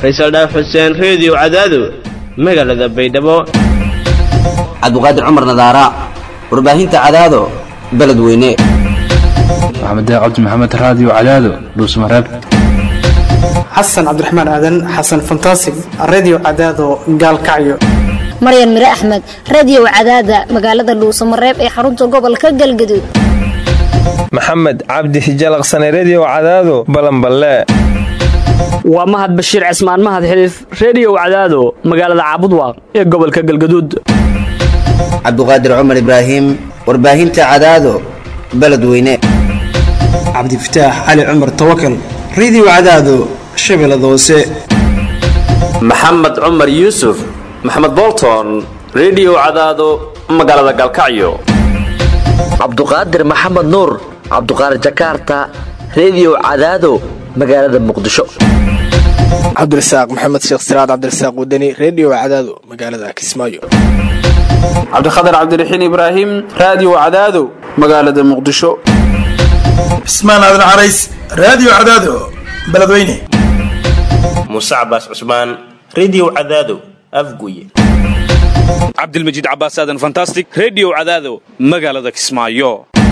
faysal dhaaf xuseen reediyo cadaado magaalada baydhabo cabdiqaadir cumar nadaara warbaahinta cadaado beledweyne maxamed cabdi maxamed raadiyo cadaado dhuusmareeb xasan cabdiraxmaan aadan xasan fantasig redio cadaado gaalkacyo maryan mire axmed radiyow cadaada magaalada dhuusamareeb ee xarunta gobolka galgaduud maxamed cabdi hijalaqsane rediyow cadaado balanballe waa mahad bashiir cismaan mahad xiliif rediyow cadaado magaalada caabudwaaq ee gobolka galgaduud cabdiqaadir cumar ibraahim warbaahinta cadaado beledweyne cabdifataax cali cumar tawakal redio cadaado shabeellada hoose maxamed cumar yuusuf maxamed bolton rediyow cadaado magaalada galkacyo cabduqaadir maxamed nuur cabduqaadir jakaarta rediyow cadaado magaalada muqdisho cabdirasaaq maxamed sheekh siraad cabdirasaaq wadani rediyo cadaado magaalada kismaayo cabdikhatar cabdiraxiin ibraahim raadiyo cadaado magaalada muqdisho cismaan aadan carays raadiyo cadaado beledweyne muuse cabaas cusmaan rediyo cadaado afguye cabdilmajiid cabaas aadan fantastic rediyo cadaado magaalada kismaayo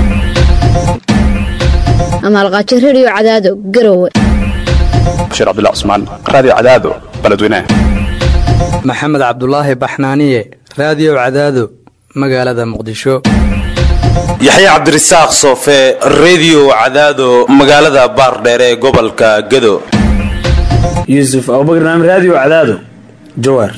amaalqaajo rediyo cadaado garowe bashiir cabdullah cusmaan raadiyo cadaado beledweyne maxamed cabdulaahi baxnaaniye raadiyo cadaado magaalada muqdisho yaxye cabdirasaaq soofe rediyo cadaado magaalada baardheer ee gobolka gedo yuusuf abubakar naam raadiyo cadaado jawaar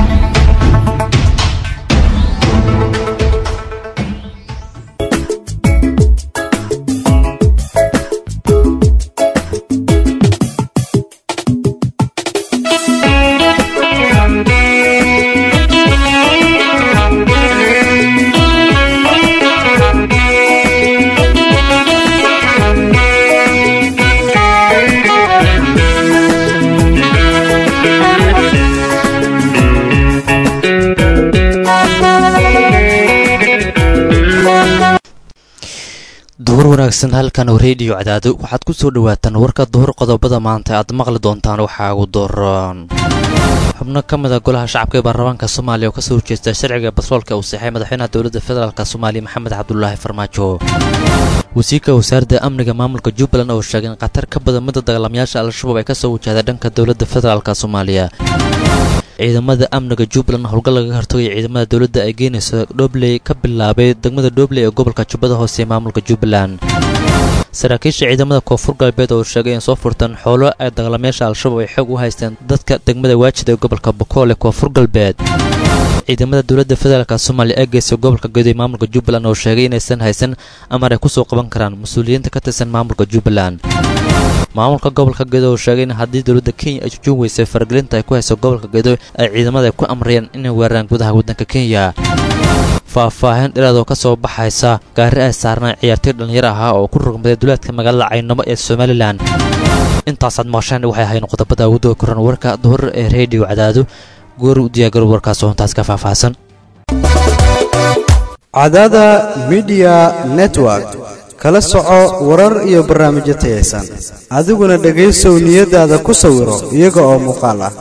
duhur wanaagsan halkan oo rediyo cadaado waxaad ku soo dhawaataan warka duhur qodobada maanta aad maqli doontaan waxaa ugu dooran xubno ka mid a golaha shacabka ee baarlamaanka soomaaliya oo kasoo horjeesta sharciga batroolka uu saxay madaxweynaha dowladda federaalk soomaaliya maxamed cabdulaahi farmaajo wasiirka wasaaradda amniga maamulka jubbaland oo sheegay in khatar ka badan midda dagaalamayaasha al-shabaab ay kasoo wajahda dhanka dowladda federaalk soomaaliya ciidamada amniga jubbaland howlgal laga hortagaya ciidamada dowladda ay geynayso dhobley ka bilaabay degmada dhobley ee gobolka jubbada hoose ee maamulka jubbaland saraakiisha ciidamada koonfur galbeed oo sheegay in soo furtaan xoolo ay dagaalamayaasha al-shabaab ay xoog u haysteen dadka degmada waajida ee gobolka bokool ee koonfur galbeed ciidamada dowladda federaalk soomaaliya ee geysa gobolka gedo ee maamulka jubbaland oo sheegay inaysan haysan amar ay kusoo qaban karaan mas-uuliyiinta ka tirsan maamulka jubbaland maamulka gobolka gedo oo sheegay in haddii dowladda kenya ay jujuun weysay faragelinta ay ku hayso gobolka gedo ay ciidamada ku amrayeen inay weeraraan gudaha waddanka kenya faahfaahin dheeraad oo ka soo baxaysa gaari ay saarnaan ciyaartoy dhallinyar ahaa oo ku rugmaday duleedka magaalada caynamo ee somalilan intaasaad maqasheen waxay ahayn qodobada ugu doo koran warka duhur ee rediyo cadaado goor u diyaagaro warkaas oo intaas ka faahfaahsan cadaada midiya network kala soco warar iyo barnaamijyo tayaysan adiguna dhegaysow niyadaada ku sawiro iyaga oo muuqaal ah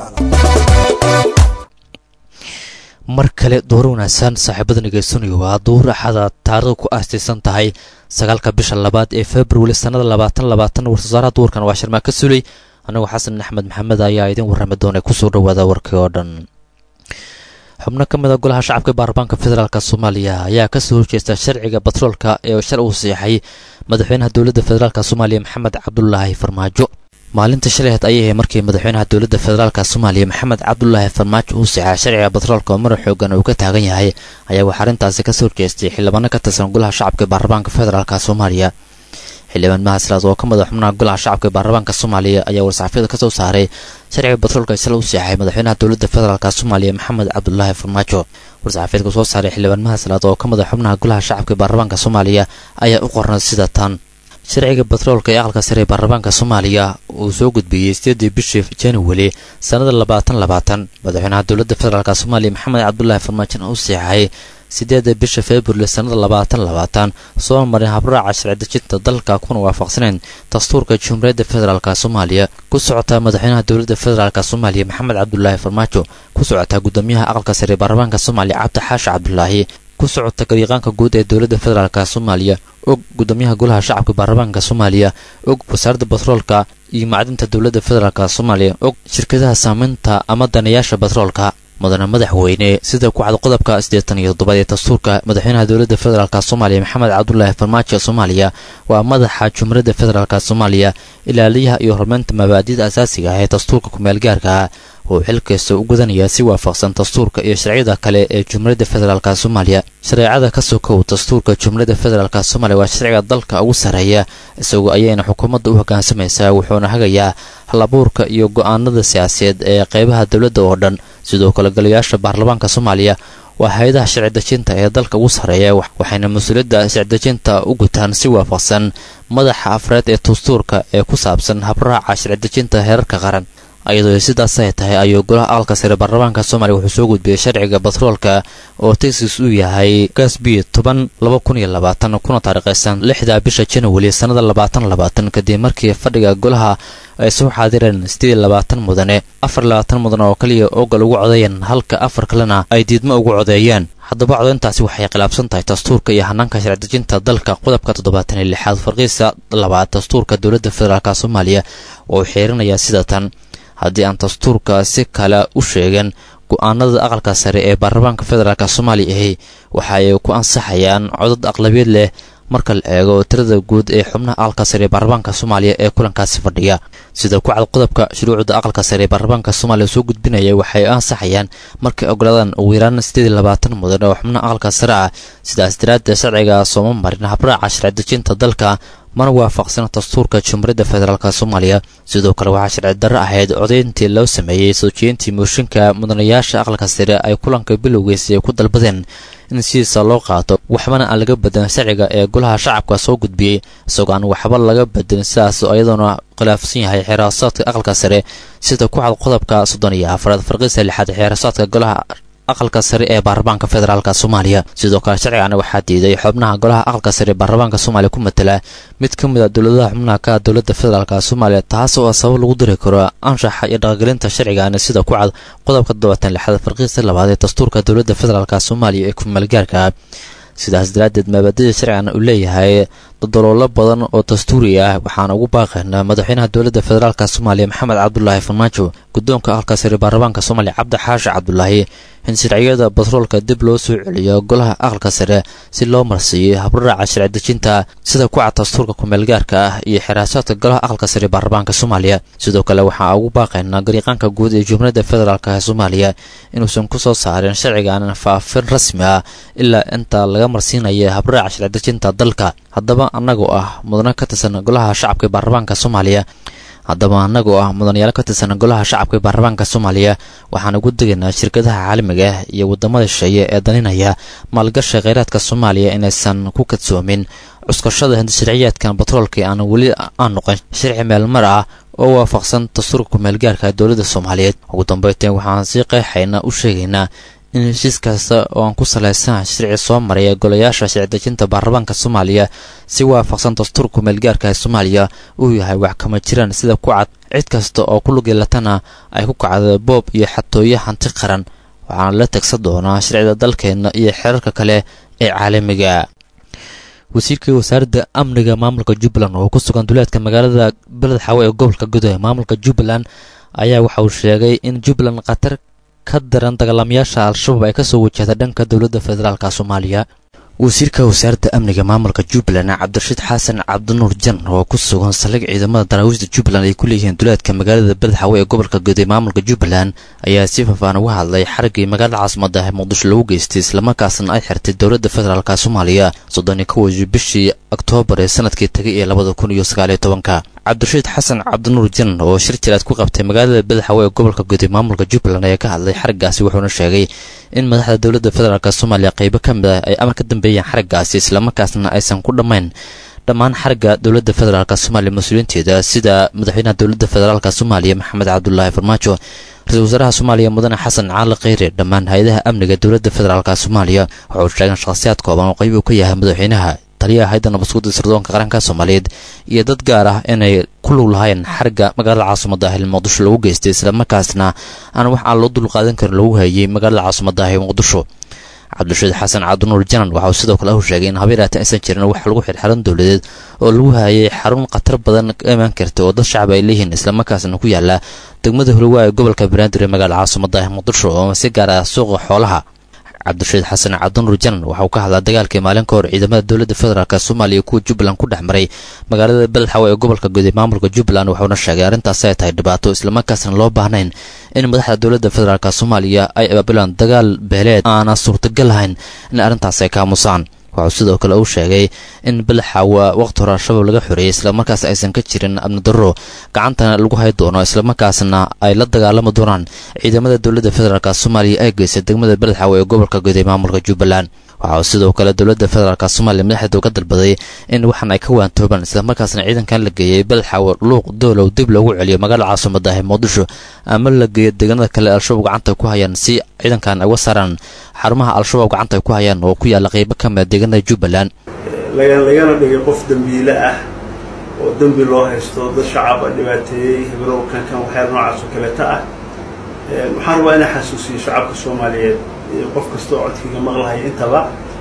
mar kale duur wanaagsan saaxiibada nageysanaya waa duur axada taarikhda ku aastaysan tahay sagaalka bisha labaad ee februari sannada labaatan labaatan warsasaaraha duurkan waa shirmaa ka sulay anigoo xasan axmed maxamed ayaa idin warrami doona kusoo dhawaada warkii oo dhan xubno ka mid a golaha shacabka baarlamaanka federaalk soomaaliya ayaa kasoo horjeesta sharciga batroolka ee shar uu siixay madaxweynaha dowladda federaalk soomaaliya maxamed cabdulaahi farmaajo maalinta shalayd ayay ahay markii madaxweynaha dowladda federaalk soomaaliya maxamed cabdulaahi farmaajo uu siixay sharciga batroolka oo mara xoogan uu ka taagan yahay ayaa waxaa arrintaasi kasoo horjeestay xildhibaano ka tirsan golaha shacabka ee baarlamaanka federaalk soomaaliya xildhibaan mahasraad oo ka mid a xubnaha golaha shacabka ee baarlamaanka soomaaliya ayaa war-saxaafiyada kasoo saaray sharciga batroolka isla u siixay madaxweynaha dowladda federaalk soomaaliya maxamed cabdulaahi farmaajo war-saxaafiyadka soo saaray xildhibaan mahasraad oo ka mid a xubnaha golaha shacabka ee baarlamaanka soomaaliya ayaa u qornay sida tan sharciga batroolka ee aqalka sare ee baarlamaanka soomaaliya uu soo gudbiyey sideedii bishii januari sannada labaatan labaatan madaxweynaha dowladda federaalk soomaaliya maxamed cabdulaahi farmaajo u siixay sideeda bisha february sannada labaatan labaatan soo marin habraaca sharci dejinta dalka kuna waafaqsaneyn dastuurka jumhuuriyadda federaalk soomaaliya ku socotaa madaxweynaha dowladda federaalk soomaaliya maxamed cabdulaahi farmaajo ku socotaa gudoomiyaha aqalka sare baarlamaanka soomaaliya cabdi xaashi cabdulaahi ku socota gariiqaanka guud ee dowladda federaalk soomaaliya og gudoomiyaha golaha shacabka baarlamaanka soomaaliya og wasaaradda batroolka iyo macdinta dowladda federaalk soomaaliya og shirkadaha saameynta ama danayaasha batroolka mudane madaxweyne sida ku cad qodobka siddeetan iyo toddobaad ee dastuurka madaxweynaha dowladda federaalk soomaaliya maxamed cabdulaahi farmaajo soomaaliya waa madaxa jumhuuriyadda federaalk soomaaliya ilaaliyaha iyo horumarinta mabaadida asaasiga ah ee dastuurka kumeel-gaarka oo xilkasta u gudanaya si waafaqsan dastuurka iyo sharciyada kale ee jumhuuriyadda federaalk soomaaliya shareecada ka sokow dastuurka jumhuuriyadda federaalk soomaaliya waa sharciga dalka ugu sarreeya isagoo ayayna xukuumadda u hoggaansamaysaa wuxuuna hagayaa halabuurka iyo go'aanada siyaasadeed ee qeybaha dowladda oo dhan sidoo kale golayaasha baarlamaanka soomaaliya waa hay-adaha sharci dejinta ee dalka ugu sarreeya waxayna mas-uuliyadda sharci dejinta u gutaan si waafaqsan madaxa afreed ee dastuurka ee ku saabsan habraaca sharci dejinta heerarka qaran iyadoo sidaas ay tahay ayuu golaha aqalka sare baarlamaanka soomaaliya wuxuu soo gudbiyey sharciga batroolka oo texas uu yahay gasbi toban laba kun iyo labaatan kuna taariikhaysan lixda bisha january sannada labaatan labaatan kadib markii fadhiga golaha ay soo xaadireen sideed labaatan mudane afar labaatan mudane oo kaliya ogal ugu codeeyeen halka afar kalena ay diidmo ugu codeeyeen haddaba codeyntaasi waxay khilaafsan tahay dastuurka iyo hanaanka sharci dejinta dalka qodobka toddobaatan iyo lixaad farqiisa labaad dastuurka dowladda federaalk soomaaliya oo uu xiirinayaa sida tan haddii aan dastuurka si kale u sheegan go-aanada aqalka sare ee baarlamaanka federaalk soomaaliya ahi waxa ay ku ansaxayaan codad aqlabiyeed leh marka la eego tirada guud ee xubnaha aqalka sare ee baarlamaanka soomaaliya ee kulankaasi fadhiya sida ku cad qodobka shuruucda aqalka sare ee baarlamaanka soomaaliya soo gudbinaya waxay ansaxayaan markay ogolaadaan ugu yaraan sideed iyo labaatan mudan oo xubnaha aqalka sare ah sidaas daraaddeed sharciga sooma marin habraaca sharci dejinta dalka mana waafaqsana dastuurka jumhuuriyadda federaalk soomaaliya sidoo kale waxaa sharci darro ahayd codayntii loo sameeyey soo jeedintii mooshinka mudanayaasha aqalka sare ay kulanka bilowgiisa ay ku dalbadeen in sidiisa loo qaato waxbana aan laga bedelin sharciga ee golaha shacabka soo gudbiyey isagoo aan waxba laga bedelin sidaas iyadoona khilaafsan yahay xeeraasaadka aqalka sare sida ku cad qodobka soddon iyo afaraad farqiisa lixaad xeeraasaadka golaha aqalka sare ee baarlamaanka federaalk soomaaliya sidoo kale sharcigana waxaa diiday xubnaha golaha aqalka sare ee baarlamaanka soomaaliya ku matala mid ka mid a dowladaha xubnaha ka dowladda federaalk soomaaliya taas oo sabab lagu diri karo anshaxa iyo dhaqangelinta sharcigani sida ku cad qodobka toddobaatan lixaad farqiisa labaad ee dastuurka dowladda federaalk soomaaliya ee kumaalgaarka sidaas daraaddeed maabadida sharcigan uu leeyahay dodoloolo badan oo dastuuri ah waxaana ugu baaqaynaa madaxweynaha dowladda federaalk soomaaliya maxamed cabdulaahi farmaajo guddoonka aqalka sare baarlamaanka soomaaliya cabdi xaashi cabdulaahi in sharciyada batroolka dib loo soo celiyo golaha aqalka sare si loo marsiiyo habraaca sharci dejinta sida ku cad dastuurka kumeelgaarka ah iyo xiraasaadka golaha aqalka sare baarlamaanka soomaaliya sidoo kale waxaa ugu baaqaynaa gariiqaanka guud ee jumhuuriyadda federaalk ee soomaaliya inuusan ku soo saarin sharcigan faafin rasmi ah ilaa inta laga marsiinaya habraaca sharci dejinta dalka haddaba annagoo ah mudano ka tirsan golaha shacabka ee baarlamaanka soomaaliya haddaba annagoo ah mudanayaal ka tirsan golaha shacabka ee baarlamaanka soomaaliya waxaan ugu degaynaa shirkadaha caalamiga ah iyo waddamada shisheeye ee daninaya maalgasha kheyraadka soomaaliya inaysan ku kadsoomin cuskashada hindisharciyaadkan batroolka aan weli aan noqon sharci meelmar ah oo waafaqsan dastuurka kumeelgaarka dowladda soomaaliyeed ugu dambeynteen waxaan si qeexayna u sheegaynaa in heshiis kasta oo aan ku salaysan sharci soo maraya golayaasha sharci dejinta baarlamaanka soomaaliya si waafaqsan dastuurka kumeelgaarka ee soomaaliya uu yahay wax kama jiraan sida ku cad cid kasta oo ku lugeelatana ay ku kacda boob iyo xatooyo hanti qaran waxaana la tegsan doonaa sharcida dalkeenna iyo xeerarka kale ee caalamiga wasiirka wasaaradda amniga maamulka jubbaland oo ku sugan duleedka magaalada beled xawe ee gobolka gudo ee maamulka jubbaland ayaa waxa uu sheegay in jubbaland khatar ka daran dagaalamayaasha al-shabaab ay kasoo wajahda dhanka dowladda federaalk soomaaliya wasiirka wasaaradda amniga maamulka jubbaland cabdirashiid xasan cabdinuur jan oo ku sugan saldhig ciidamada daraawiishda jubbaland ay ku leeyihiin duleedka magaalada beledxawe ee gobolka guud ee maamulka jubbaland ayaa si faafaan uga hadlay xariggii magaalada caasimada ee muqdisho lagu geystay islamarkaasna ay xirtay dowladda federaalk soomaaliya soddon iyo kow bishii oktoobar ee sanadkii tagay ee labada kun iyo sagaaliyo tobanka cabdirashiid xasan cabdinuur jan oo shir jiraad ku qabtay magaalada beledxawe ee gobolka guud ee maamulka jubbaland ayaa ka hadlay xariggaasi wuxuuna sheegay in madaxda dowladda federaalk soomaaliya qaybo ka mid ah ay amar ka dambeeyeen xariggaasi islamarkaasna aysan ku dhammayn dhammaan xarga dowladda federaalk soomaaliya mas-uuliyiinteeda sida madaxweynaha dowladda federaalk soomaaliya maxamed cabdulaahi farmaajo ra-iisul wasaaraha soomaaliya mudane xasan caali kheyre dhammaan hay-adaha amniga dowladda federaalk soomaaliya waxauu sheegeen shakhsiyaad kooban oo qayb uu ka yahay madaxweynaha taliyaha hayda nabadsuguda sirdoonka qaranka soomaaliyeed iyo dad gaar ah inay ku lug lahayn xarga magaalada caasimada ah ee muqdisho lagu geystay islamarkaasna aan wax aan loo dulqaadan karin lagu hayay magaalada caasimada ah ee muqdisho cabdirashiid xasan cabdinuur janan waxa uu sidoo kale u sheegay in habeeraata aysan jirin wax lagu xirxiran dowladeed oo lagu hayay xarun khatar badan ka imaan karta oo dad shacab ay leeyihiin islamarkaasna ku yaala degmada hulowaa ee gobolka banaadir ee magaalada caasimada ah muqdisho oo si gaar ah suuqa xoolaha cabdirashiid xasan cabdinuur janan waxa uu ka hadlaa dagaalkii maalin ka hor ciidamada dowladda federaalk soomaaliya kuwa jubbaland ku dhex maray magaalada beledxawe ee gobolka guud ee maamulka jubbaland wuxuuna sheegay arrintaasi ay tahay dhibaato islamarkaasna loo baahnayn in madaxda dowladda federaalk soomaaliya ay abaabulaan dagaal beeleed aana suurtagal lahayn in arrintaas ay ka aamusaan waxuu sidoo kale uu sheegay in beledxawa waqti hore al-shabaab laga xoreeyey islamarkaas aysan ka jirin amnidarro gacantana lagu hay doono islamarkaasna ay la dagaalami doonaan ciidamada dowladda federaalk soomaaliya ay geysay degmada beledxawe ee gobolka guud ee maamulka jubbaland waxa uu sidoo kale dowladda federaalk soomaaliya madaxeedu ka dalbaday in waxan ay ka waantoobaan islamarkaasna ciidankan la geeyey beledxawe luuq doolow dib loogu celiyo magaalada caasimada ah ee muqdisho ama la geeyo deegaanada kale al-shabaab gacanta ku hayaan si ciidankan ay uga saaraan xarumaha al-shabaab gacanta ay ku hayaan oo ku yaalla qeybo ka mida deegaanada jubbaland lagana dhigay qof dembiile ah oo dembi loo haysto dad shacaba dhibaateeyey hebrow kankan waxyaala noocaas oo kaleeta ah waxaan rabaa inaan xasuusiyo shacabka soomaaliyeed iyo qof kasta oo codkiga maqlahaya intaba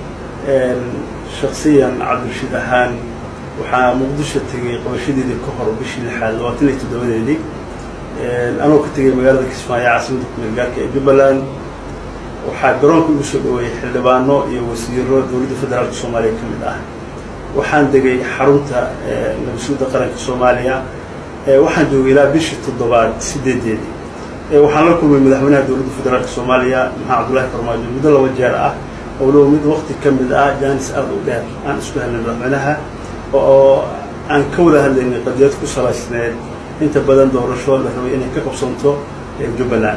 shaksiyan cabdirashiid ahaan waxaa muqdisho tegay qabashadeedii ka hor bishii lixaad labaatan iyo toddobadeedii anoo ka tegay magaalada kismaayo caasimada kumeelgaarka ee jubbaland waxaa garoonka igu soo dhaweeyey xildhibaano iyo wasiiro dowladda federaalka soomaaliya ka mid ah waxaan degay xarunta nabadsuudda qaranka soomaaliya waxaan joogay ilaa bishii toddobaad sideedeedii waxaan la kulmay madaxweynaha dowladda federaalka soomaaliya maxamed cabdullaahi farmaajo muddo laba jeer ah oo low mid waqti ka mid ah jaanis aada u dheer aan isku helnay madaxweynaha oo aan ka wada hadlaynay qadiyad ku salaysneed inta badan doorasho la rabay inay ka qabsanto jubbaland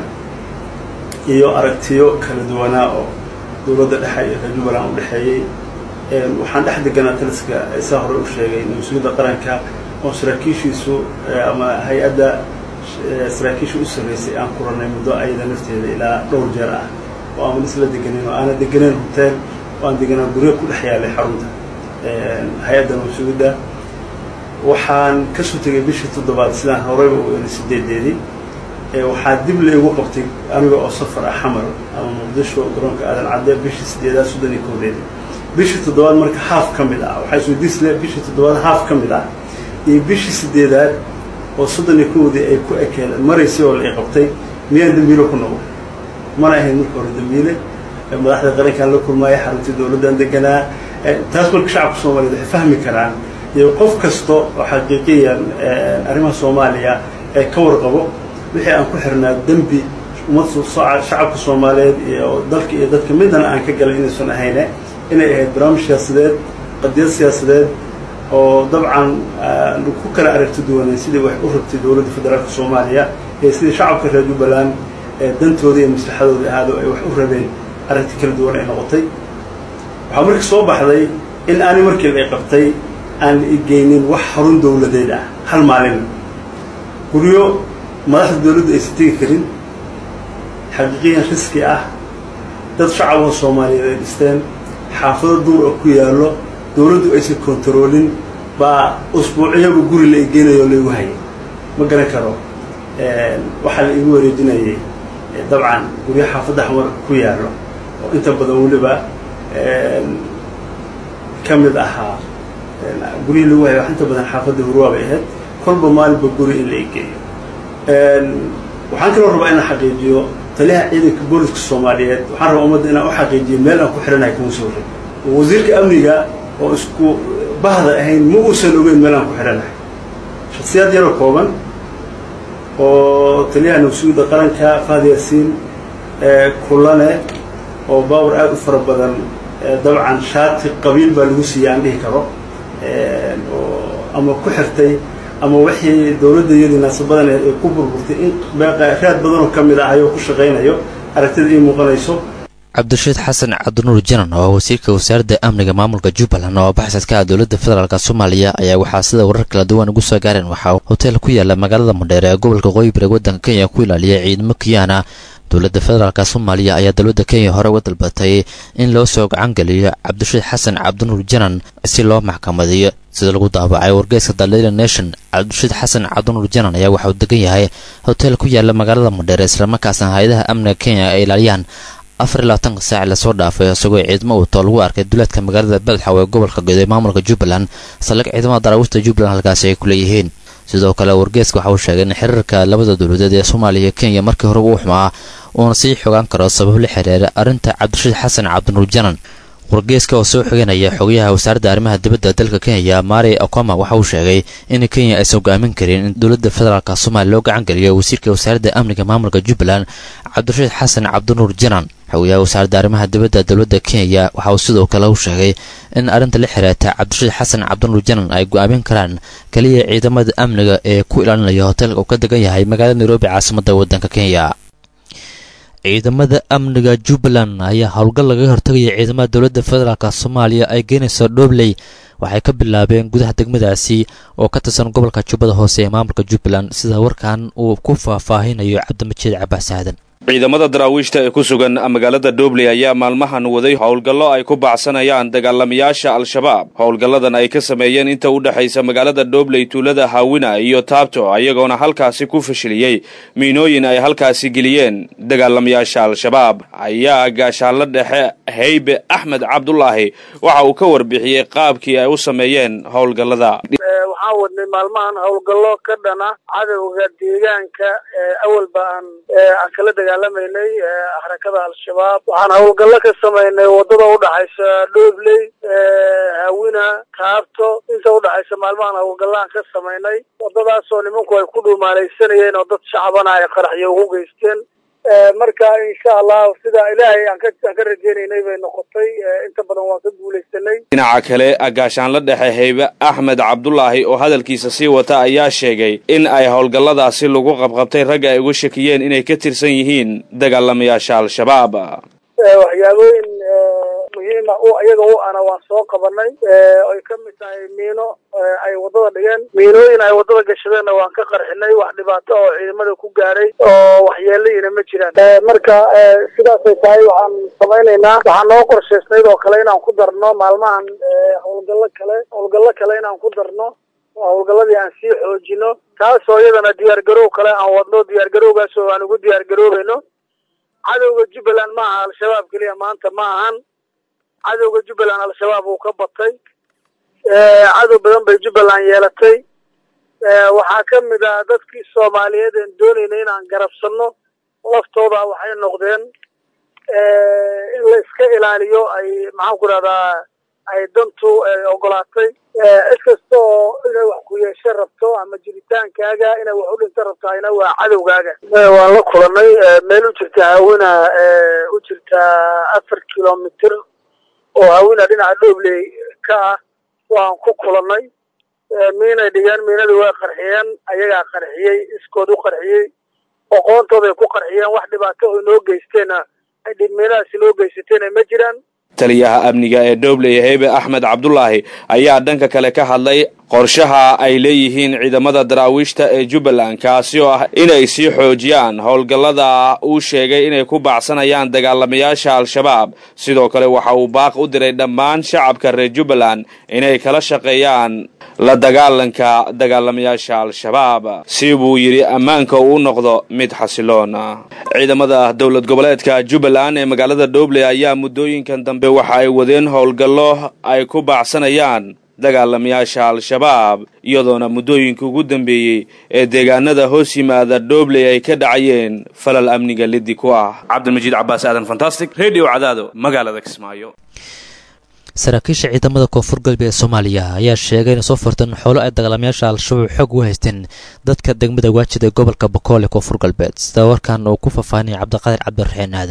iyo aragtiyo kala duwanaa oo dowladda dhexe iyo reer jubbaland u dhexeeyey waxaan dhex deganaa taliska saa hore u sheegay mas-uuliyadda qaranka oo saraakiishiisu ama hay-adda saraakiisha u sarreysay aan kuranay muddo ayada nafteeda ilaa dhowr jeer ah oo aan isla deganin oo aana deganeyn hotel oo aan deganaa guryo ku dhex yaalay xarunta hay-adda mas-uuliyadda waxaan kasoo tegay bishii toddobaad sidaan horeyba u eri sideedeedii waxaa dib laygu qabtay aniga oo safar ah xamar ama muqdisho garoonka aadan cadde bishii sideedaad soddon iyo koodeedii bishii toddobaad marka haaf ka mid ah waxaa isweydiisle bishii toddobaad haaf ka mid ah iyo bishii sideedaad oo soddon iyo kowdii ay ku ekeen maraysay oo la qabtay miyaan dambiile ku noqon mana ahayn marka hore dambiile madaxda qarankaan la kulmaaya xaruntii dowladdan deganaa taas marka shacabka soomaliyeed waxay fahmi karaan iyo qof kasta oo xaqiiqiyan arrimaha soomaaliya ee ka warqabo wixii aan ku xirnaa dembi ummad shacabka soomaaliyeed iyo dalka iyo dadka midana aan ka galay inaysan ahayne inay ahayd barnaamij siyaasadeed qadiyad siyaasadeed oo dabcan ku kala aragti duwaneen sidii wax u rabtay dowladda federaalka soomaaliya ee sidii shacabka reer jubbaland ee dantooda iyo maslaxadooda ahaado ay wax u rabeen aragti kala duwan ay noqotay waxaa marka soo baxday in aani markii ay qabtay aan igeynin wax xarun dowladeed ah hal maalin guryo madaxda dowladdu aysan tegi karin xaqiiqiyan riski ah dad shacaboo soomaaliyeed ay dhisteen xaafado duur oo ku yaallo dowladdu aysan kontaroolin baa usbuuciyaba guri la igeynayo o laigu hayay ma garan karo waxaa la igu wareejinayay dabcan guryo xaafadda xamar ku yaallo oo inta badan weliba ka mid ahaa guryihii lagu hayay wax inta badan xaafadda hurwaa bay ahayd kolba maalinba guri in la igeeyo waxaan kaloo rabaa inaan xaqiijiyo taliyaha ciidanka booliska soomaaliyeed waxaan rabaa ummadda inaan u xaqiijiyo meel aan ku xiranahay kuma soo rin wasiirka amniga oo isku bahda ahayn ma uusan ogeyn meel aan ku xiranahay shaksiyaad yaroo kooban oo taliyaha nabsuuda qaranka fahad yaasiin kulane oo baawar aada u fara badan dabcan shaati qabiil baa lagu siiyey aan dhihi karo oo ama ku xirtay ama wixii dowladda iyadii naasabadan ay ku burburtay in raad badanoo ka mid ah ayoo ku shaqaynayo aragtida ii muuqanayso cabdirashiid xasan cabdinuur janan oo wasiirka wasaaradda amniga maamulka jubbaland oo baxsadka ah dowladda federaalk soomaaliya ayaa waxaa sida warar kala duwan ugu soo gaareen waxaa hotel ku yaala magaalada madheere ee gobolka qoyi bari waddanka kenya ku ilaaliya ciidamo kiyaana dowladda federaalk soomaaliya ayaa dowladda kenya hore uga dalbatay in loo soo gacangeliyo cabdirashiid xasan cabdinuur janan si loo maxkamadiyo sida lagu daabacay wargeyska dalila nation cabdirashiid xasan cabdinuur janan ayaa waxauu degan yahay hotel ku yaala magaalada madheere islamarkaasna hay-adaha amniga kenya ay ilaaliyaan afar iyo labaatanka saac lasoo dhaafay isagoo ciidamo uutoo lagu arkay duleedka magaalada beledxaw ee gobolka gedo ee maamulka jubbaland saldhig ciidamada daraawiishta jubbaland halkaasi ay ku leeyihiin sidoo kale wargeeska waxa uu sheegay in xiriirka labada dowladeed ee soomaaliya iyo kenya markii horeba uu xumaa uuna sii xogaan karo sabab la xiriira arrinta cabdirashiid xasan cabdinuur janan wargeeska oo soo xiganaya xogayaha wasaaradda arrimaha dibadda dalka kenya mari okoma waxa uu sheegay in kenya aysan go-aamin karin in dowladda federaalk soomaaliya loo gacan geliyo wasiirka wasaaradda amniga maamulka jubbaland cabdirashiid xasan cabdinuur janan xogayaha wasaaradda arrimaha dibadda dowladda kenya waxa uu sidoo kale u sheegay in arrinta la xiriirta cabdirashiid xasan cabdinuur janan ay go-aamin karaan keliya ciidamada amniga ee ku ilaalinaya hoteelka uu ka degan yahay magaalada nairobi caasimadda waddanka kenya ciidamada amniga jubbaland ayaa howlgal laga hortagaya ciidamada dowladda federaalk soomaaliya ay geenayso dhobley waxay ka bilaabeen gudaha degmadaasi oo ka tirsan gobolka jubbada hoose ee maamulka jubbaland sida warkan uu ku faahfaahinayo cabdimajiid cabaas aadan ciidamada daraawiishta ee ku sugan magaalada dhobley ayaa maalmahan waday howlgallo ay ku baacsanayaan dagaalamayaasha al-shabaab howlgalladan ay ka sameeyeen inta u dhexaysa magaalada dhobley tuulada haawina iyo taabto ayagoona halkaasi ku fashiliyey miinooyin ay halkaasi geliyeen dagaalamayaasha al-shabaab ayaa gaashaanla dhexe heybe axmed cabdulaahi waxa uu ka warbixiyey qaabkii ay u sameeyeen howlgallada waxaan wadnay maalmahan howlgallo ka dhana cadowga deegaanka awalba aan aan kala dagaalamaynay xarakada al-shabaab waxaan howlgallo ka samaynay wadada udhaxaysa dhobley hawina taabto inta udhaxaysa maalmahan howlgallaan ka samaynay wadadaasoo nimanku ay ku dhuumaalaysanayeen oo dad shacbana ay qaraxyo ugu geysteen marka insha allah sida ilaahay aan ka aan ka rajeynaynay bay noqotay inta badan waan ka guulaysanay dhinaca kale gaashaanla dhexe heybe axmed cabdulaahi oo hadalkiisa sii wata ayaa sheegay in ay howlgalladaasi lagu qabqabtay ragga ay uga shakiyeen inay ka tirsan yihiin dagaalamayaasha al-shabaab waxyaabooyin muhiima u iyaga u ana waan soo qabanay ay ka mid tahay miino ay wadada dhigeen miinooyin ay wadada gashadeenna waan ka qarxinay wax dhibaato oo ciidamada ku gaaray oo waxyeelayina ma jiraan marka sidaasay tahay waxaan samaynaynaa waxaan noo qorshaysnayd oo kale inaan ku darno maalmahan howlgallo kale howlgallo kale inaan ku darno howlgalladii aan sii xoojino taasoo iyadana diyaargarow kale aan wadno diyaargarowgaas oo aan ugu diyaargaroobayno cadowga jubbaland ma aha al-shabaab keliya maanta ma ahan cadowga jubbaland al-shabaab uu ka batay cadow badan bay jubbaland yeelatay waxaa ka mid ah dadkii soomaaliyeed een doonayna inaan garabsanno laftooda waxay noqdeen in la iska ilaaliyo ay maxaan ku rahdaa ay dantu ogolaatay cid kasta oo inay wax ku yeesho rabto ama jiritaankaaga inay wax u dhinto rabtahayna waa cadowgaaga waan la kulanay meel u jirta hawina u jirta afar kilomitr oo hawina dhinaca dhobley ka ah waan ku kulanay miinay dhigeen miinadii way qarxiyeen ayagaa qarxiyey iskood u qarxiyey oqoontooday ku qarxiyeen wax dhibaato oo inoo geysteenna ay dhibmiinadaasi inoo geysateena ma jiraan taliyaha amniga ee dhobley heybe axmed cabdulaahi ayaa dhanka kale ka hadlay qorshaha ay leeyihiin ciidamada daraawiishta ee jubbaland kaasi oo ah inay sii xoojiyaan howlgallada uu sheegay inay ku baacsanayaan dagaalamayaasha al-shabaab sidoo kale waxa uu baaq u diray dhammaan shacabka reer jubbaland inay kala shaqeeyaan la dagaalanka dagaalamayaasha al-shabaab si buu yidhi ammaanka uu noqdo mid xasiloon ciidamada dowlad goboleedka jubbaland ee magaalada dhobley ayaa muddooyinkan dambe waxa ay wadeen howlgallo ay ku baacsanayaan dagaalamayaasha al-shabaab iyadoona muddooyinka ugu dambeeyey ee deegaanada hoos yimaada dhobley ay ka dhacayeen falal amniga liddi ku ah cabdilmajiid cabaas aadan fantastic redio cadaado magaalada kismaayo saraakiisha ciidamada koonfur galbeed ee soomaaliya ayaa sheegay inay soo furteen xoolo ay dagaalamayaasha al-shabaab xoog u haysteen dadka degmada waajid ee gobolka bokool ee koonfur galbeed sida warkan uu ku faahfaahinaya cabdiqaadir cabdiraxiin aadan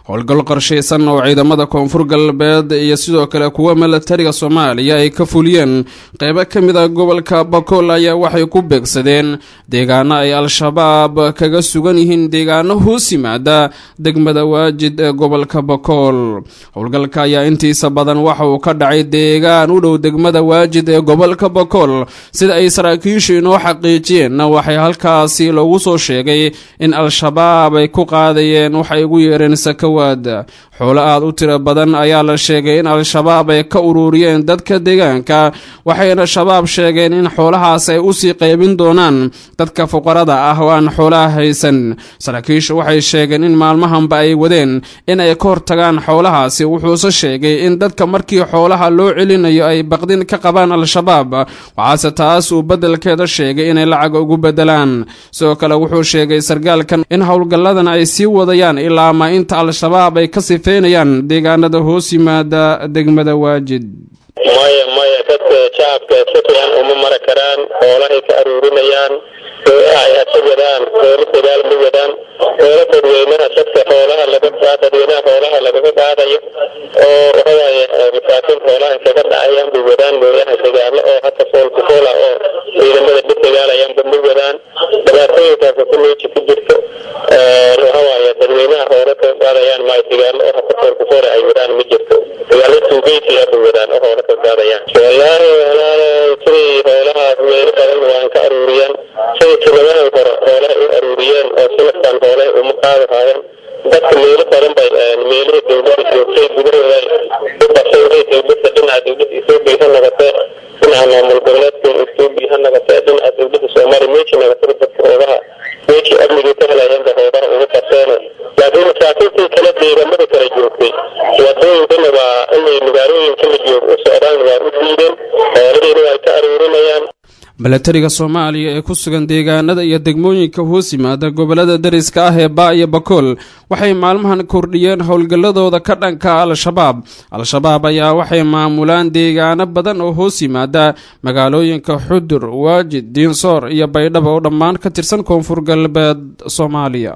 howlgal qorshaysan oo ciidamada koonfur galbeed iyo sidoo kale kuwa milatariga soomaaliya ay ka fuliyeen qeybo ka mid a gobolka bakool ayaa waxay ku beegsadeen deegaano ay al-shabaab kaga sugan yihiin deegaano hoos yimaada degmada waajid ee gobolka bakool howlgalka ayaa intiisa badan waxa uu ka dhacay deegaan u dhow degmada waajid ee gobolka bakool sida ay saraakiishu inoo xaqiijiyeenna waxay halkaasi loogu soo sheegay in al-shabaab ay ku qaadayeen waxay ugu yeereen sakawaad xoolo aad u tiro badan ayaa la sheegay in al-shabaab ay ka ururiyeen dadka deegaanka waxayna shabaab sheegeen in xoolahaas ay usii qaybin doonaan dadka fuqarada ah oo aan xoolaha haysan saraakiishu waxay sheegeen in maalmahanba ay wadeen in ay ka hortagaan xoolahaasi wuxuuse sheegay in dadka markii xoolaha loo celinayo ay baqdin ka qabaan al-shabaab waxaase taas uu beddelkeeda sheegay inay lacag ugu beddelaan sidoo kale wuxuu sheegay sargaalkan in howlgalladan ay sii wadayaan ilaa ma inta al-shabaab ay ka sifeynayaan deegaanada hoos yimaada degmada waajid maya maya dadka shacabka si fiican uma mara karaan xoolahay ka aruurinayaan ay hasa wadaan xoolo dagaal ma wadaan xoolo dadweynaha dadka xoolaha laga dadweynaha xoolaha lagaga qaadayo oo waxawaaye masaakiin xoolaha kaga dhacayaan bay wadaan mooyaha dagaalo oo hata foolku foola oo ciidamada dhib dagaalayaanba ma wadaan dhibaatooyinkaas ku meeji ku jirto waxawaaye dadweynaha xoolo kaga qaadayaan maayo dagaalo oo hata foolku foola ay wadaan ma jirto dagaalo tuugeysi ah bay wadaan oo xoolo kaga qaadayaan wallaahi walaalo sidii xoolahaas meelo badan waan ka aruuriyaan sidii tiladahan hore xoolaha u aruuriyeen oo sanadkan xoolaha uma qaadi haayeen dadka meelo badan bay meelihii dowladda joogtay gudahooda u basawday dowladda dhinaca dowladda etoobiya ha noqotee dhinaca maamul goboleedka etoobiya ha noqotee dhinaca dowladda soomaaliya meeji noqotay dadka hoogaha meeji amnigii ka helayaanba hoogaha ugu baseene laakiin masaakiintii kale deegamada kala joogtay wadooyinkana waa inay magaalooyinka la joog u socdaan waa u diideen xoolihiina waa ka aruurinayaan milatariga soomaaliya ee ku sugan deegaanada iyo degmooyinka hoos yimaada gobolada dariska ah ee baa iyo bakool waxay maalmahan kordhiyeen howlgalladooda ka dhanka al-shabaab al-shabaab ayaa waxay maamulaan deegaano badan oo hoos yimaada magaalooyinka xudur waajid diinsoor iyo baydhabo oo dhammaan ka tirsan koonfur galbeed soomaaliya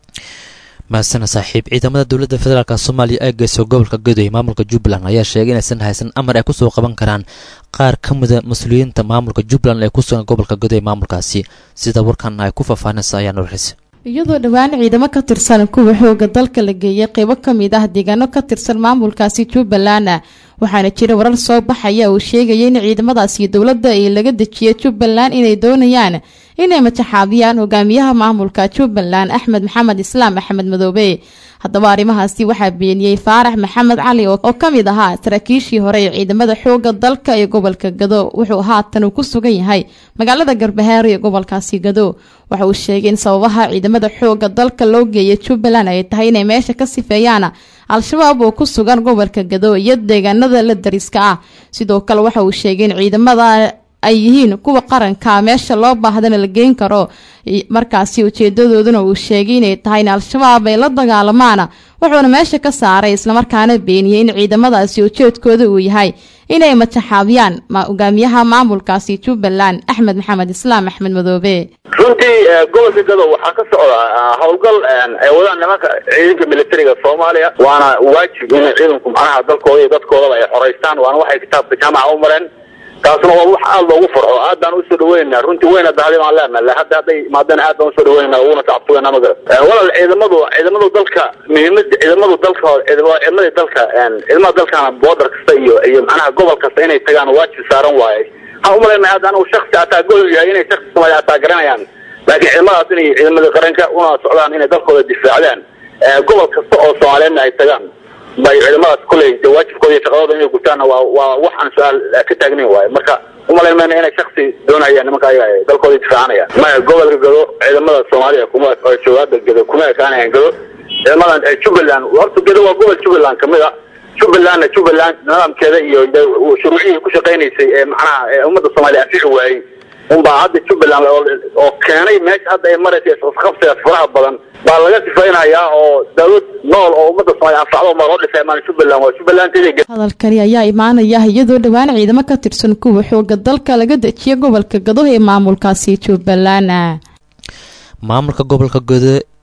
mahadsana saaxiib ciidamada dowladda federaalk soomaaliya ee geyso gobolka gadoy maamulka jubbaland ayaa sheegay inaysan haysan amar ay kusoo qaban karaan qaar ka mida mas-uuliyiinta maamulka jubbaland ee ku sugan gobolka gadoy maamulkaasi sida warkan ay ku faahfaahinaysa ayaa norxis iyadoo dhowaan ciidamo ka tirsan kuwa xooga dalka la geeyay qeybo ka mid ah deegaano ka tirsan maamulkaasi jubbaland waxaana jira warar soo baxaya uu sheegaya in ciidamadaasi dowladda ee laga dejiyay jubbaland inay doonayaan inay majaxaabiyaan hogaamiyaha maamulka jubbaland axmed maxamed islaam axmed madoobe haddaba arrimahaasi waxaa beeniyey faarax maxamed cali oo ka mid ahaa saraakiishii hore ee ciidamada xooga dalka ee gobolka gado wuxuu haatan uu ku sugan yahay magaalada garbahaare ee gobolkaasi gado waxa uu sheegay in sababaha ciidamada xooga dalka loo geeyay jubbaland ay tahay inay meesha ka sifeeyaan al-shabaab oo ku sugan gobolka gado iyo deegaanada la dariska ah sidoo kale waxa uu sheegay in ciidamada ay yihiin kuwa qaranka meesha loo baahdana la geyn karo markaasi ujeedadooduna uu sheegay inay tahay in al-shabaab ay la dagaalamaan wuxuuna meesha ka saaray islamarkaana beeniyey in ciidamadaasi ujeedkooda uu yahay inay majaxaabiyaan hogaamiyaha maamulkaasi jubbaland axmed maxamed islaam axmed madoobe runtii gobolka gadow waxaa ka socda howlgal ay wadaan nimanka ciidanka militariga soomaaliya waana waajib in ciidanku macnaha dalkooda iyo dadkoodaba ay xoreystaan waana waxay kitaabka jaamaca u mareen taasna waa wax aada loogu farxo aad baan usoo dhaweynaa runtii weyna dahdi baan leenahay hadda hadday imaadeen aad baan usoo dhaweynaa uguna tacabtugeena ma garan walaal ciidamadu ciidamadu dalka muhiimada ciidamadu dalka ciidamadii dalka ciidamada dalkana boodar kasta iyo iyo macnaha gobol kasta inay tagaan waajib saaran waaye waxaan umalayna hadda anigu shaksi ataa gol yahay inay shaksi soomaaliya ataa garanayaan laakiin ciidamadaas inay ciidamada qaranka una socdaan inay dalkooda difaacdaan gobol kasta oo soomaaliyeedna ay tagaan bay ciidamadaas kuley de waajibkooda iyo shaqadooda inay gutaanna waa waa waxaan su-aal ka taagnayn waaye marka umalayn mayna inay shaksi doonayaan nimanka ayaga dalkooda difaacanayaan maya gobolka gado ciidamada soomaaliya kuma joogaada gado kuma ekaanayaan gado ciidamadan jubbaland horta gado waa gobol jubbaland kamid a jubbalandna jubbaland nidaamkeeda iyo shuruucihii ku shaqaynaysay ee macnaha ee ummadda soomaaliya anfixi waayey unbaa hadda jubbaland oo keenay meesha hadda ay maraysa isqabsigaas faraha badan baa laga sifaynayaa oo dawlad nool oo ummadda soomaaliya anfacdo baa loo dhisay maan jubbaland waa jubbaland hadalkani ayaa imaanaya iyadoo dhowaan ciidamo ka tirsan kuwa xooga dalka laga dejiyay gobolka gado ee maamulkaasi jubbaland maamulka gobolka gado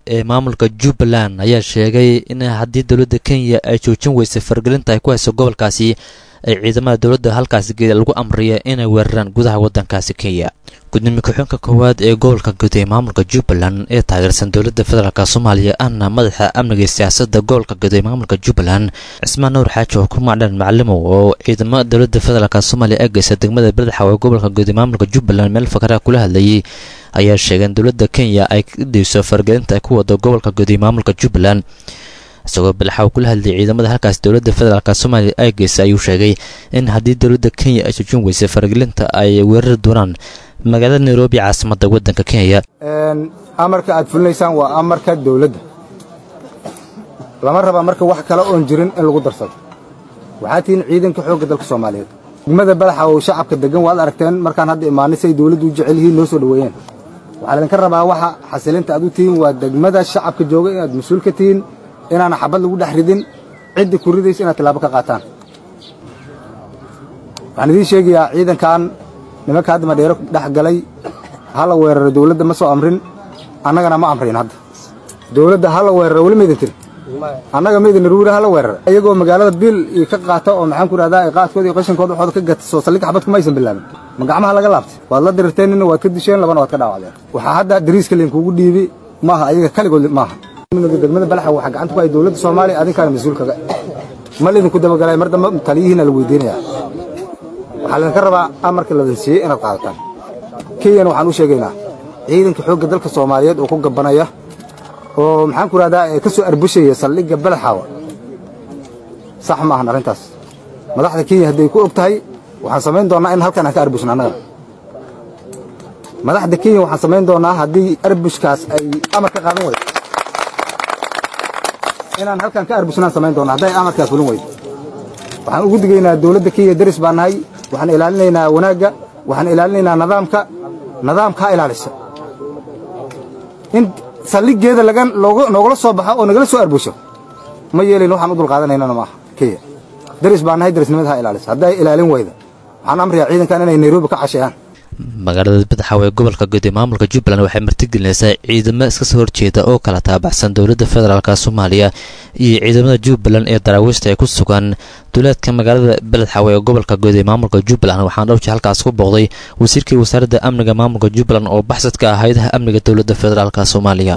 ee maamulka jubbaland ayaa sheegay in haddii dowladda kenya ay joojin weysay fargelinta ay ku hayso gobolkaasi ay ciidamada dowladda halkaasi geeda lagu amriya inay weeraraan gudaha waddankaasi kenya gudoomiye ku-xigeenka koowaad ee gobolka guud ee maamulka jubbaland ee taageersan dowladda federaalk soomaaliya ahna madaxa amniga iyo siyaasadda gobolka guud ee maamulka jubbaland cismaan nuur xaaji oo ku macdhan macalimow oo ciidamada dowladda federaalk soomaaliya ee geysa degmada beledxaw ee gobolka guud ee maamulka jubbaland meel fakaraha kula hadlayay ayaa sheegay in dowladda kenya ay ka dayso fargelinta ay ku wado gobolka guud ee maamulka jubbaland isagoo balaxa kula hadlayay ciidamada halkaas dowladda federaalk soomaaliya ay geysay ayuu sheegay in haddii dowladda kenya ay joojin weysay fargelinta ay weerari doonaan magaalada nairobi caasimadda waddanka kenya amarka aad fulinaysaan waa amarka dowladda lama rabaa marka wax kale oon jirin in lagu darsado waxaa tihiin ciidanka xoogga dalka soomaaliyeed degmada badaxa oo shacabka degan waad aragteen markaan hadda imaanay say dowladdu u jecel yihiin noo soo dhoweeyeen waxaa laydinka rabaa waxa xasilinta aad u tihiin waa degmada shacabka jooga inaad mas-uul ka tihiin inaana xabad lagu dhex ridin cidda ku ridaysa inaad tilaabo ka qaataan waxaan idiin sheegayaa ciidankan nimanka hadda madheero dhex galay hala weeraro dowladda ma soo amrin annagana ma amrayn hadda dowladda hala weeraro weli maydin tiri annaga maydin ruura hala weerara iyagoo magaalada biil iyo ka qaata oo maxaan ku idhahdaa qaadkooda iyo qashankooda waxooda ka gata soo saldhig xabad kuma aysan bilaabin ma gacmaha laga laabtay waad la dirirteen nina waad ka disheen labana waad ka dhaawacdeen waxaa hadda dariiska laynkuugu dhiibi maaha ayaga kaligood maaha degmada balaxa waxaa gacanta ku hay dowladda soomaaliya adinkaana mas-uulkaga ma laydinku dabagalay mar dambe taliyihiina la weydiinaya waxaa laydinka rabaa amarka ladin siiyey inaad qaadataan kenyana waxaan u sheegaynaa ciidanka xoogga dalka soomaaliyeed oo ku gabanaya oo maxaan ku idhahdaa ee ka soo arbushaya saldhigga balaxaawa sax ma ahan arrintaas madaxda kenya hadday ku og tahay waxaan samayn doonnaa in halkan aan ka arbushin annaga madaxda kenya waxaan samayn doonnaa haddii arbushkaas ay amar ka qaadan weydo inaan halkan ka arbushnaan samayn doonnaa hadday amarkaa fulin weydo waxaan ugu digaynaa dowladda kenya deris baa nahay waxaan ilaalinaynaa wanaagga waxaan ilaalinaynaa nidaamka nidaamka ha ilaalisa in saldhiggeeda laga noogala soo baxo oo nagala soo arbusho ma yeelin waxaan u dulqaadanaynana maaha kenya deris baa nahay derisnimada ha ilaalisa hadday ilaalin weyda waxaan amrayaa ciidankan inay nairobi ka casheeyaan magaalada badaxaw ee gobolka guud ee maamulka jubbaland waxay martigelinaysaa ciidamo iska soo horjeeda oo kala taabacsan dowladda federaalk soomaaliya iyo ciidamada jubbaland ee daraawiishta ee ku sugan duleedka magaalada beledxaw ee gobolka guud ee maamulka jubbaland waxaana dhowji halkaas ku booqday wasiirkii wasaaradda amniga maamulka jubbaland oo baxsadka ah hay-adaha amniga dowladda federaalk soomaaliya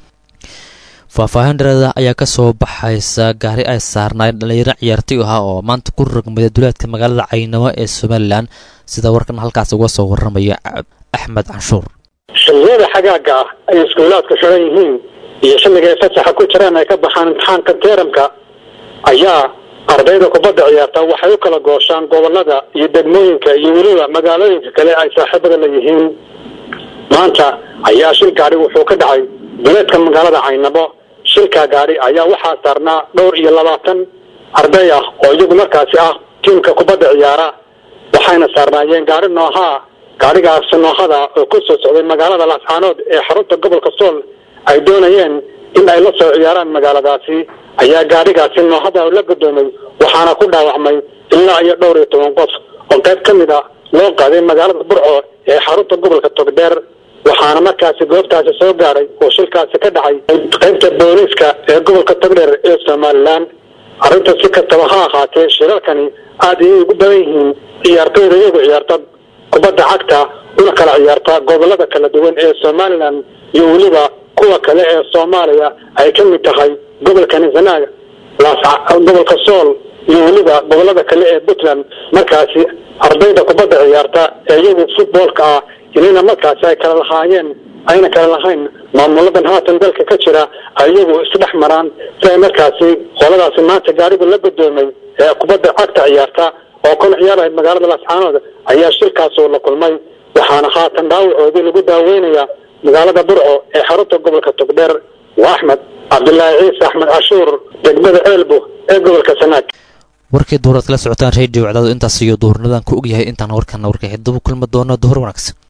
faahfaahin dhareeda ayaa ka soo baxaysa gaari ay saarnaayeen dhallinyaro ciyaartoy ahaa oo maanta ku rogmaya duleedka magaalada caynamo ee somalilan sida warkan halkaas uga soo warramaya axmed canshuur xilliyada xagaaga ah ay iskuulaadku xiran yihiin iyo xilliga ay fasaxa ku jiraan ay ka baxaan imtixaanka teeramka ayaa ardayda kubadda ciyaarta waxay u kala gooshaan gobolada iyo degmooyinka iyo weliba magaalooyinka kale ay saaxiibada la yihiin maanta ayaa shil gaari wuxuu ka dhacay duleedka magaalada caynabo shilka gaari ayaa waxaa saarnaa dhowr iyo labaatan arday ah oo iyagu markaasi ah tiimka kubadda ciyaara waxayna saarnaayeen gaari noohaa gaarigaasi noohada oo ku soo socday magaalada laascaanood ee xarunta gobolka sool ay doonayeen in ay la soo ciyaaraan magaaladaasi ayaa gaarigaasi noohada la gudoomay waxaana ku dhaawacmay ilaa iyo dhowr iyo toban qof oo qayb ka mid a loo qaaday magaalada burco ee xarunta gobolka togdheer waxaana markaasi goobtaasi soo gaadhay oo shilkaasi ka dhacay qaybta booliiska ee gobolka togdheer ee somalilan arrinta si kastaba ha ahaatee shirarkani aad ayay ugu badan yihiin ciyaartoyda iyagu ciyaarta kubadda cagta una kala ciyaarta gobolada kala duwan ee somalilan iyo weliba kuwa kale ee soomaaliya ay ka mid tahay gobolka nisanaag gobolka sool iyo weliba gobolada kale ee puntland markaasi ardayda kubadda ciyaarta ee iyagu futboolka ah inayna markaasi ay kala lahaayeen ayna kala lahayn maamuladan haatan dalka ka jira ay iyagu isdhex maraan si ay markaasi qoladaasi maanta gaarigu la gudoomay ee kubadda cagta ciyaarta oo kuna ciyaarahay magaalada laascaanood ayaa shilkaasoo la kulmay waxaana haatan dhaawacoodii lagu daaweynayaa magaalada burco ee xarunta gobolka togdheer waa axmed cabdilaahi ciise axmed cashuur degmada ceelbu ee gobolka sanaag warkii duhur aad kala socotaan radio cadaadu intaas iyo duhurnadan ku ogyahay intaan warkana warka xidubu kulmi doono duhur wanaagsan